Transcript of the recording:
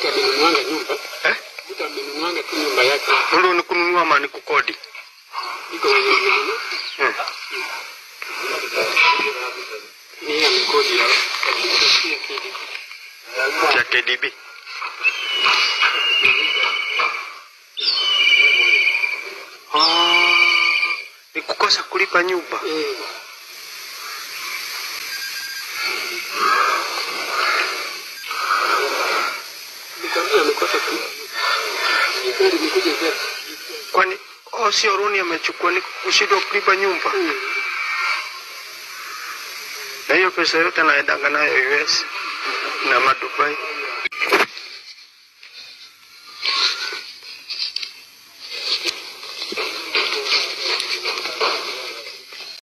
mtu amenunuanga nyumba Eh? mtu amenunuanga tu nyumba yake Ndo ni kununua ama ni kukodi? iko wenye amenunua Hmm. ni yeye amekodi Kusikia kidi. Ya KDB. Ah, ni kukosa kulipa nyumba. Eh, nikwambia amekosa tu ni gari nikuja gari Kwani oh, sio Roni amechukua ni kushindwa kulipa nyumba, Mm. na hiyo pesa yote anaendanga nayo US na madubai.